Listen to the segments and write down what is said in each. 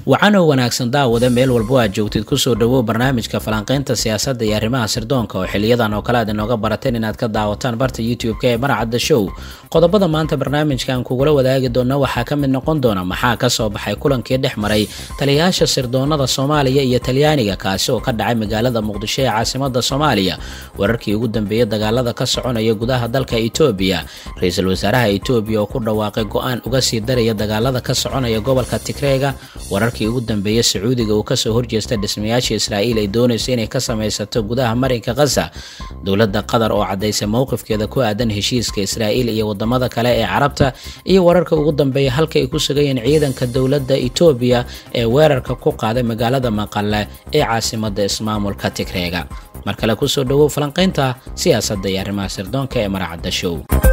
wacanow wanaagsan daawada meel walbo aad joogtid kusoo dhawow barnaamijka falanqeynta siyaasadda iyo arrimaha sirdoonka oo xiliyadan oo kale aad inooga barateen inaad ka daawataan barta youtube-ka ee marcadda show qodobada maanta barnaamijkan kugula wadaagi doona waxaa ka mid noqon doona maxaa kasoo baxay kulankii dhex maray taliyayaasha sirdoonada soomaaliya iyo talyaaniga kaasi oo ka dhacay magaalada muqdisho ee caasimada soomaaliya wararkii ugu dambeeyay dagaalada ka soconaya gudaha dalka etoobiya ra-iisul wasaaraha etoobiya oo ku dhawaaqay go-aan uga sii daraya dagaalada ka soconaya gobolka tigreega wararkii ugu dambeeyay sacuudiga uu kasoo horjeesta dhismayaasha israa'iil ay doonayso inay ka samaysato gudaha marinka khaza dowladda qatar oo caddaysay mowqifkeeda ku aadan heshiiska israa'iil iyo wadamada kale ee carabta iyo wararka ugu dambeeya halka ay ku sugayeen ciidanka dowladda etoobiya ee weerarka ku qaaday magaalada maqale ee caasimada ismaamulka tigreega mar kale kusoo dhawow falanqaynta siyaasadda iyo arrimaha sirdoonka ee maracadda show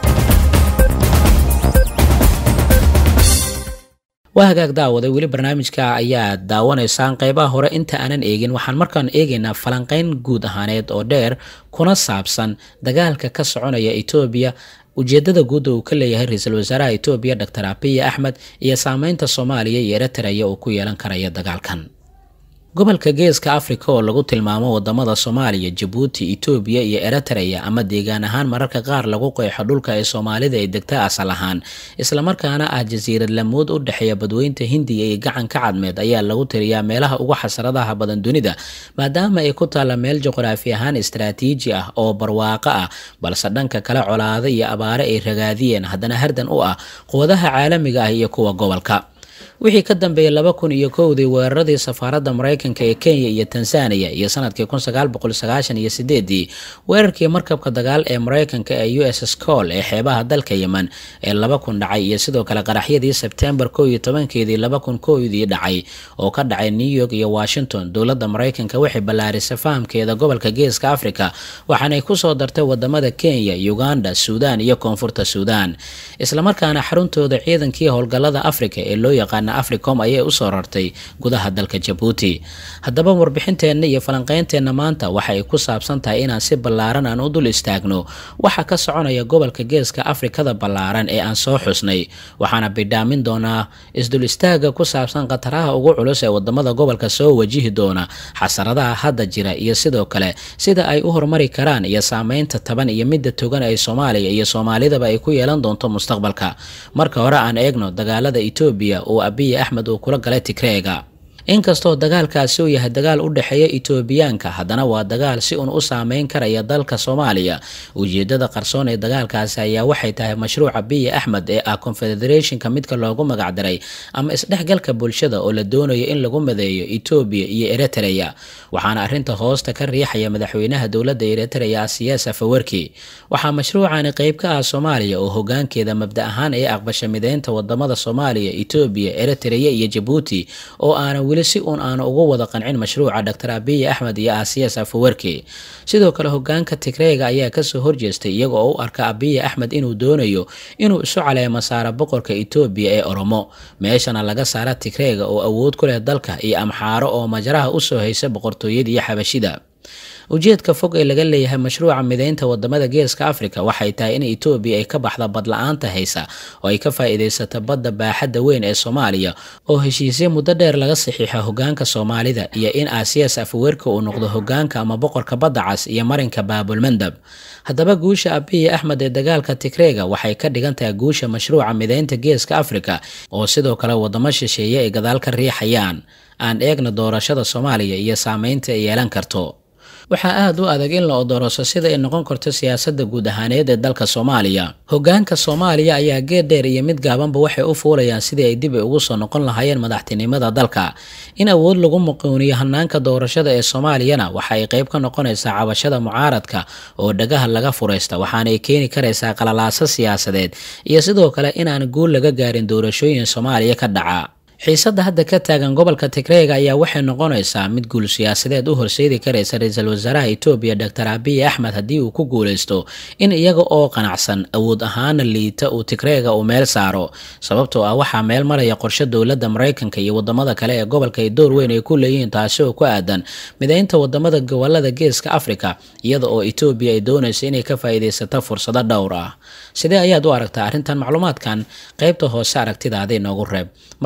waa hagaag daawada weli barnaamijka ayaa daawanaysaan qeybaha hore inta aanan eegin waxaan markaan eegaynaa falanqeyn guud ahaaneed oo dheer kuna saabsan dagaalka ka soconaya etoobiya ujeedada guudda uu ka leeyahay ra-iisul wasaaraha etoobiya doctor abiy axmed iyo saameynta soomaaliya iyo eritrea uu ku yeelan karaya dagaalkan gobolka geeska afrika oo lagu tilmaamo wadamada soomaaliya jabuuti etoobiya iyo eritrea ama deegaan ahaan mararka qaar lagu qeexo dhulka ee soomaalida ay degta asal ahaan islamarkaana ah jasiirad lamood u dhexeeya badweynta hindiya iyo gacanka cadmeed ayaa lagu tiriyaa meelaha ugu xasradaha badan dunida maadaama ay ku taalla meel juqraafi ahaan istaraatiiji ah oo barwaaqo ah balse dhanka kale colaado iyo abaare ay ragaadiyeen haddana hardan u ah quwadaha caalamiga ah iyo kuwa gobolka wixii ka dambeeyay laba kun iyo kowdii weeraradii safaaradda maraykanka ee kenya iyo tanzaniya iyo sanadkii kun sagaal boqol sagaashan iyo sideedii weerarkii markabka dagaal ee maraykanka ee u s scol ee xeebaha dalka yemen ee laba kun dhacay iyo sidoo kale qaraxyadii sebtembar kow iyo tobankeedii laba kun kowdii dhacay oo ka dhacay new york iyo washington dowladda maraykanka waxay ballaarisay fahamkeeda gobolka geeska africa waxaanay kusoo dartay wadamada kenya uganda suudan iyo koonfurta suudan islamarkaana xaruntooda ciidankii howlgallada africa ee loo yaqaan africom ayay usoo rartay gudaha dalka jabuuti haddaba warbixinteenna iyo falanqeynteenna maanta waxa ay ku saabsan tahay inaan si ballaaran aan u dul istaagno waxa ka soconaya gobolka geeska afrikada ballaaran ee aan soo xusnay waxaana bidhaamin doonaa isdul istaaga ku saabsan khataraha ugu culus ee wadamada gobolka soo wajihi doona xasaradaha hadda jira iyo sidoo kale sida ay u horumari karaan iyo saameynta taban iyo midda togan ay soomaaliya iyo soomaalidaba ay ku yeelan doonto mustaqbalka marka hore aan eegno dagaalada etoobiya oo abiy axmed uu kula galay tigreega inkastoo dagaalkaasi uu yahay dagaal u dhexeeya etoobiyaanka haddana waa dagaal si uun u saameyn karaya dalka soomaaliya ujeedada qarsoon ee dagaalkaasi ayaa waxay tahay mashruuca biy axmed ee ah confederationka midka loogu magacdaray ama isdhexgalka bulshada oo la doonayo in lagu madeeyo etoobiya iyo eritrea waxaana arrinta hoosta ka riixaya madaxweynaha dowladda eritrea asiyaas afawerki waxaa mashruucani qeyb ka ah soomaaliya oo hogaankeeda mabda ahaan ay aqbasha mideynta wadamada soomaaliya etoobiya eritrea iyo jabuuti oo aana weli si uun aanu ugu wada qancin mashruuca doctor abiy axmed iyo asiyaas afawerki sidoo kale hogaanka tigreega ayaa kasoo horjeestay iyaga oo u arka abiy axmed inuu doonayo inuu isu caleemo saaro boqorka etoobiya ee oromo meeshana laga saara tigreega oo awood ku leh dalka iyo amxaaro oo majraha usoo haysa boqortooyada iyo xabashida ujeedka fog ee laga leeyahay mashruuca mideynta wadamada geeska africa waxay tahay in etoobiya ay ka baxda badla-aanta haysa oo ay ka faa-iideysato badda baaxadda weyn ee soomaaliya oo heshiisya muddo dheer laga saxiixo hogaanka soomaalida iyo in aasiyaas afaweerka uu noqdo hogaanka ama boqorka badda cas iyo marinka baabulmandab haddaba guusha abiy axmed ee dagaalka tigreega waxay ka dhigan tahay guusha mashruuca mideynta geeska africa oo sidoo kale wadamo shisheeye ay gadaal ka riixayaan aan eegna doorashada soomaaliya iyo saameynta ay yeelan karto waxaa aada u adag in la odoroso sida ay noqon karto siyaasadda guud ahaaneed ee dalka soomaaliya hogaanka soomaaliya ayaa geed dheer iyo mid gaabanba waxay u fuulayaan sidii ay dib ay ugu soo noqon lahaayeen madaxtinimada dalka in awood lagu muquuniyo hanaanka doorashada ee soomaaliyana waxa ay qeyb ka noqonaysaa cabashada mucaaradka oo dhagaha laga furaysta waxaanay keeni karaysaa qalalaaso siyaasadeed iyo sidoo kale inaan guul laga gaarin doorashooyin soomaaliya ka dhaca xiisadda hadda ka taagan gobolka tigreega ayaa waxay noqonaysaa mid guul siyaasadeed u horseedi karaysa ra-iisul wasaaraha etoobiya doctor abiy axmed haddii uu ku guuleysto in iyaga oo qanacsan awood ahaana liita uu tigreega uu meel saaro sababtoo ah waxaa meel maraya qorshe dowladda maraykanka iyo wadamada kale ee gobolka ay door weyn ay ku leeyihiin taasi oo ku aadan mideynta wadamada gobolada geeska africa iyada oo etoobiya ay doonayso inay ka faa-iideysato fursado dhowr ah sidee ayaad u aragtaa arrintan macluumaadkan qeybta hoose aragtidaada inoogu reeb markaan waxaan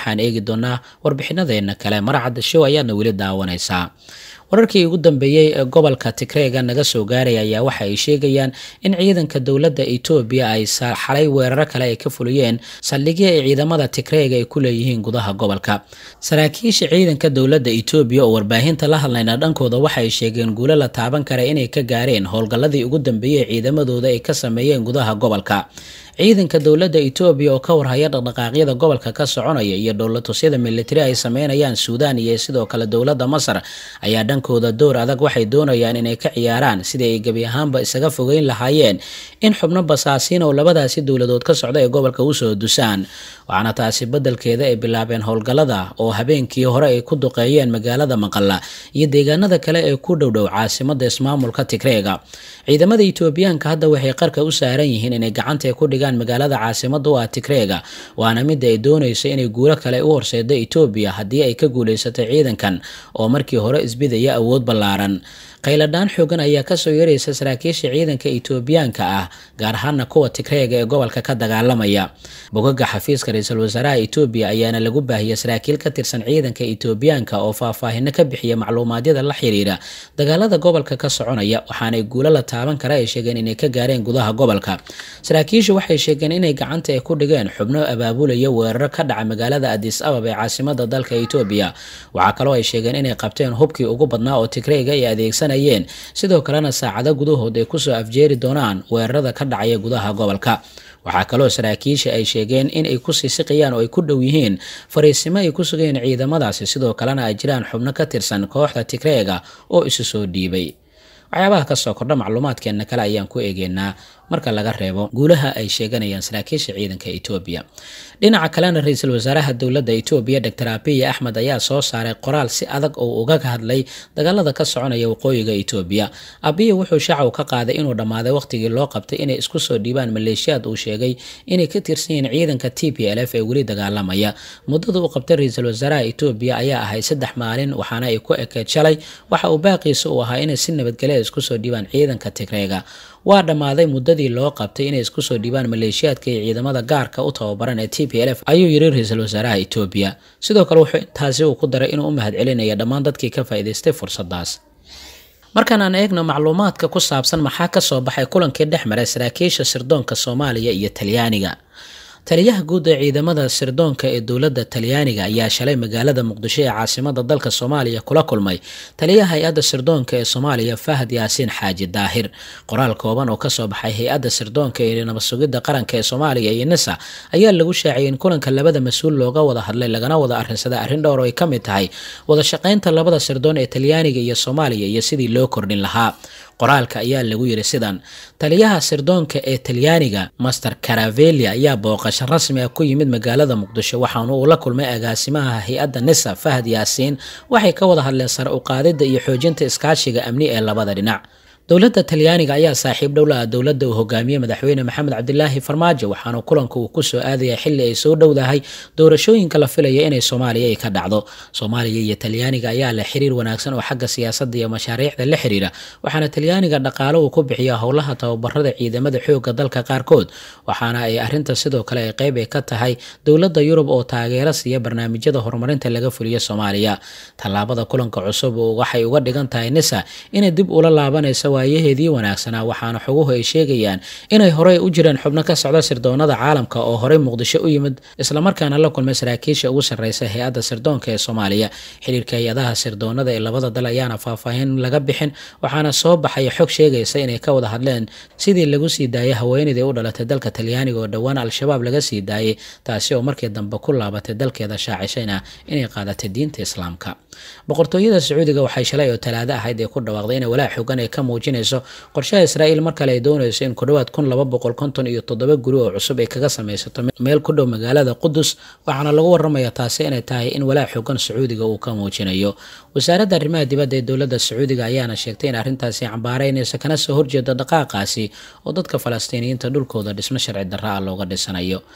waxaan eegi doonaa warbixinadeena kale maracadda show ayaadna weli daawanaysaa wararkii ugu dambeeyey ee gobolka tigreega naga soo gaaraya ayaa waxa ay sheegayaan in ciidanka dowladda etoobiya ay xalay weeraro kale ay ka fuliyeen saldhigyo ay ciidamada tigreega ay ku leeyihiin gudaha gobolka saraakiisha ciidanka dowladda etoobiya oo warbaahinta la hadlayna dhankooda waxa ay sheegeen guulo la taaban kara inay ka gaareen howlgalladii ugu dambeeyey ee ciidamadooda ay ka sameeyeen gudaha gobolka ciidanka dowladda etoobiya oo ka warhaya dhaqdhaqaaqyada gobolka ka soconaya iyo dhowlatusyada militari ay sameynayaan suudaan iyo sidoo kale dowladda masar ayaa dhankooda door adag waxay doonayaan inay ka ciyaaraan sidii ay gebi ahaanba isaga fogeyn lahaayeen in xubno basaasiin oo labadaasi dowladood ka socda ee gobolka usoo dusaan waxaana taasi beddelkeeda ay bilaabeen howlgallada oo habeenkii hore ay ku duqeeyeen magaalada maqalla iyo deegaanada kale ee ku dhowdhow caasimada ismaamulka tigreega ciidamada etoobiyaanka hadda waxay qarka u saaran yihiin inay gacanta ku dhigaan magaalada caasimada u ah tigreega waana midda ay doonayso inay guulo kale u horseedo etoobiya haddii ay ka guulaysatay ciidankan oo markii hore isbidaya awood ballaaran qayladhaan xoogan ayaa kasoo yaraysa saraakiisha ciidanka etoobiyaanka ah gaar ahaana kuwa tigreega ee gobolka ka dagaalamaya bogaga xafiiska ra-iisul wasaaraha etoobiya ayaana lagu baahiyay saraakiil ka tirsan ciidanka etoobiyaanka oo faahfaahino ka bixiya macluumaadyada la xiriira dagaalada gobolka ka soconaya waxaanay guulo la taaban kara ay sheegeen inay ka gaareen gudaha gobolka saraakiishu waxay sheegeen inay gacanta ay ku dhigeen xubno abaabulaya weeraro ka dhaca magaalada adis abab ee caasimada dalka etoobiya waxaa kaloo ay sheegeen inay qabteen hubkii ugu badnaa oo tigreega ay adeegsan sidoo kalena saacado gudahood ay kusoo afjeeri doonaan weerarada ka dhacaya gudaha gobolka waxaa kaloo saraakiisha ay sheegeen in ay ku siisiqayaan oo ay ku dhow yihiin fariisimo ay ku sugayeen ciidamadaasi sidoo kalena ay jiraan xubno ka tirsan kooxda tigreega oo isu soo dhiibay waxyaabaha kasoo kordha macluumaadkeena kale ayaan ku eegeynaa marka laga reebo guulaha ay sheeganayaan saraakiisha ciidanka etoobiya dhinaca kalena ra-iisul wasaaraha dowladda etoobiya doctor abiy axmed ayaa soo saaray qoraal si adag oo uga hadlay dagaalada ka soconaya waqooyiga etoobiya abiy wuxuu shaacaw ka qaaday inuu dhammaaday waqtigii loo qabtay inay isku soo dhiibaan maleeshiyaad uu sheegay inay ka tirsan yihiin ciidanka t p l f ee weli dagaalamaya muddada uu qabtay ra-iisul wasaaraha etoobiya ayaa ahay saddex maalin waxaana ay ku ekeed shalay waxa uu baaqiisa uu ahaa inay si nabadgelya isku soo dhiibaan ciidanka tigreega waa dhammaaday muddadii loo qabtay inay isku soo dhiibaan maleeshiyaadka iyo ciidamada gaarka u tababaran ee t p l f ayuu yiri ra-iisul wasaaraha etoobiya sidoo kale wuxuu intaasi uu ku daray inuu u mahad celinaya dhammaan dadkii ka faa'iidaystay fursaddaas markaan aan eegno macluumaadka ku saabsan maxaa ka soo baxay kulankii dhex maray saraakiisha sirdoonka soomaaliya iyo talyaaniga taliyaha guud ee ciidamada sirdoonka ee dowladda talyaaniga ayaa shalay magaalada muqdisho ee caasimada dalka soomaaliya kula kulmay taliyaha hay-adda sirdoonka ee soomaaliya fahad yaasiin xaaji daahir qoraal kooban oo kasoo baxay hay-adda sirdoonka ee nabadsugidda qaranka ee soomaaliya iyo nisa ayaa lagu shaaciyay in kulanka labada mas-uul looga wada hadlay lagana wada arrinsaday arrin dhowr oo ay ka mid tahay wada shaqaynta labada sirdoon ee talyaaniga iyo soomaaliya iyo sidii loo kordhin lahaa qoraalka ayaa lagu yiri sidan taliyaha sirdoonka ee talyaaniga master caravelia ayaa booqasho rasmi ah ku yimid magaalada muqdisho waxaana uu la kulmay agaasimaha hay-adda nisa fahad yaasiin waxay ka wada hadleen sare u qaadidda iyo xoojinta iskaashiga amni ee labada dhinac dowladda talyaaniga ayaa saaxiib dhowla ah dowladda uu hogaamiyey madaxweyne maxamed cabdilaahi farmaajo waxaana kulanka uu kusoo aadaya xili ay soo dhowdahay doorashooyinka la filaya inay soomaaliya ay ka dhacdo soomaaliya iyo talyaaniga ayaa leh xiriir wanaagsan oo xagga siyaasadda iyo mashaariicda la xiriira waxaana talyaaniga dhaqaalo uu ku bixiya howlaha tababarada ciidamada xoogga dalka qaarkood waxaana ay arrinta sidoo kale ay qeyb ay ka tahay dowladda yurub oo taageero siiya barnaamijyada horumarinta laga fuliyo soomaaliya tallaabada kulanka cusub waxay uga dhigan tahay nisa inay dib ula laabanaysa waayaheedii wanaagsanaa waxaana xoguhu ay sheegayaan inay horey u jireen xubno ka socda sirdoonada caalamka oo horey muqdisho u yimid islamarkaana la kulmay saraakiisha ugu sarreysa hay-adda sirdoonka ee soomaaliya xiriirka hay-adaha sirdoonada ee labada dal ayaana faahfaahin laga bixin waxaana soo baxaya xog sheegaysa inay ka wada hadleen sidii lagu sii daayay haweeneydii u dhalatay dalka talyaaniga oo dhowaan al-shabaab laga sii daayay taasi oo markii dambe ku laabatay dalkeeda shaacishayna inay qaadatay diinta islaamka boqortooyada sacuudiga waxay shalay oo talaado ahayd ee ku dhawaaqday inay walaac xogan ay ka muujinayso qorshaha israa'iil mar kale ay doonayso in ku dhowaad kun laba boqol konton iyo toddoba guri oo cusub ay kaga samaysato meel ku dhow magaalada qudus waxaana lagu waramayaa taasi inay tahay in walaac xogan sacuudiga uu ka muujinayo wasaaradda arrimaha dibadda ee dowladda sacuudiga ayaana sheegtay in arrintaasi cambaaraynaysa kana soo horjeeda dhaqaaqaasi oo dadka falastiiniyiinta dhulkooda dhismo sharci darra ah looga dhisanayo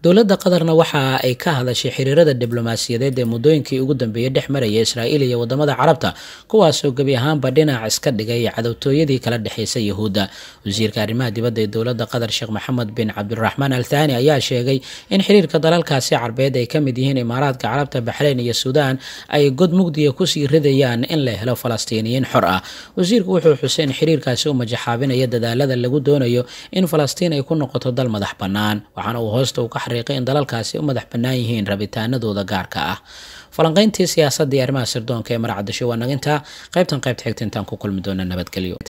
dowladda qatarna waxa ay ka hadashay xiriirada diblomaasiyadeed ee muddooyinkii ugu dambeeyey dhex maraya israa'iil iyo wadamada carabta kuwaasoo gebi ahaanba dhinac iska dhigay cadowtooyadii kala dhexaysay yahuudda wasiirka arrimaha dibadda ee dowladda qatar sheekh maxamed bin cabdiraxmaan al thani ayaa sheegay in xiriirka dalalkaasi carbeed ay ka mid yihiin imaaraadka carabta baxrayn iyo suudaan ay god mugdiga kusii ridayaan in la helo falastiiniyiin xor ah wasiirku wuxuu xusay in xiriirkaasi u majaxaabinaya dadaalada lagu doonayo in falastiin ay ku noqoto dal madax bannaan waxaana uu hoosta u ka xariiqay in dalalkaasi u madax bannaan yihiin rabitaanadooda gaarka ah falanqayntii siyaasadda iyo arrimaha sirdoonka ee marcadasho waa nagintaa qaybtan qaybta xigta intaan ku kulmi doona nabadgelyo